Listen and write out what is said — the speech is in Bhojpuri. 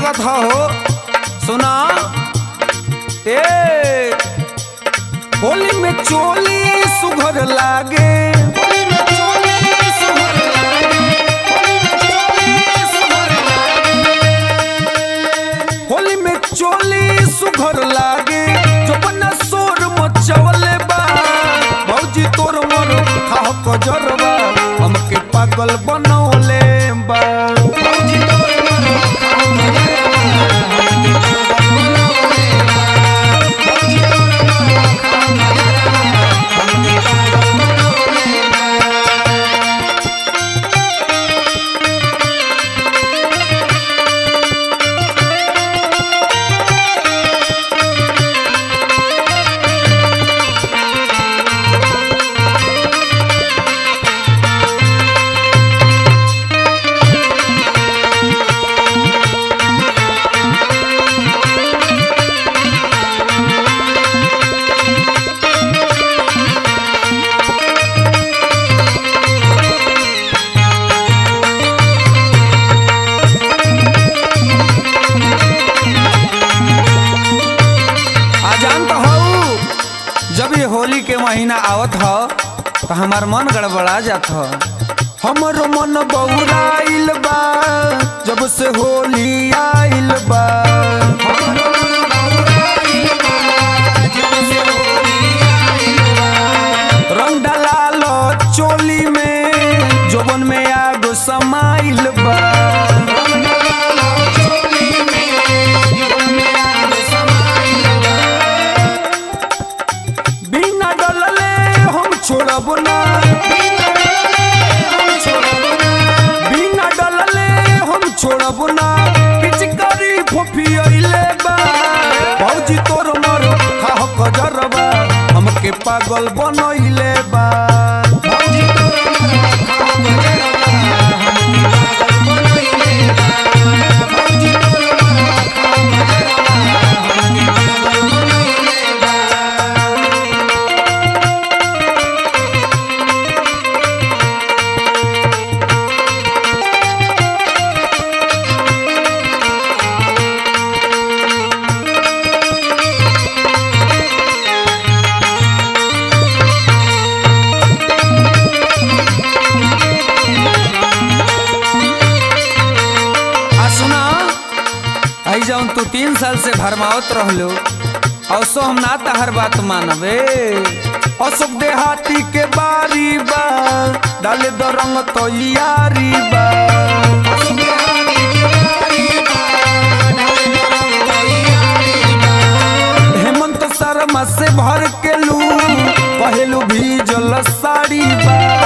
लागत ह हो सुना ए होली में चोली सुघर लागे होली में चोली सुघर लागे जो बना सोर मचवले बा भौजी तोर मोर खाह कजरबा हमके पागल बनौले बा भौजी तोर मोर खाह आ जान तो हऊ जब ये होली के महीना आवत ह तो हमार मन गड़बड़ा जात ह हमर मन बौराइल बा जब से होली आइल बा हमर मन बौराइल बा, जब से होली आइल बा। रंग डलाल चोली में जोबन में आग समाइल बा रंग डलाल चोली में जोबन में आग समाइल बा। बिना डलले हम छोड़ब ना बिना डलले हम छोड़ब ना पिचकारी फुफियले बा भौजी तोर मर खाह कजरबा हमके पागल बनैले बा भौजी तोर मर खाह कजरबा, हमके पागल बनैले बा। भौजी तोर मर खाह कजरबा, हमके पागल बनैले बा। आ सुना आई जाऊन तू तीन साल से भरमावत रहलो औसो हम ना तहर बात मानबे अशोक देहाती के बारी बा डाले दो रंग तो यारी बा हेमंत शर्मा से भर के लू पहलू भी जल साड़ी बा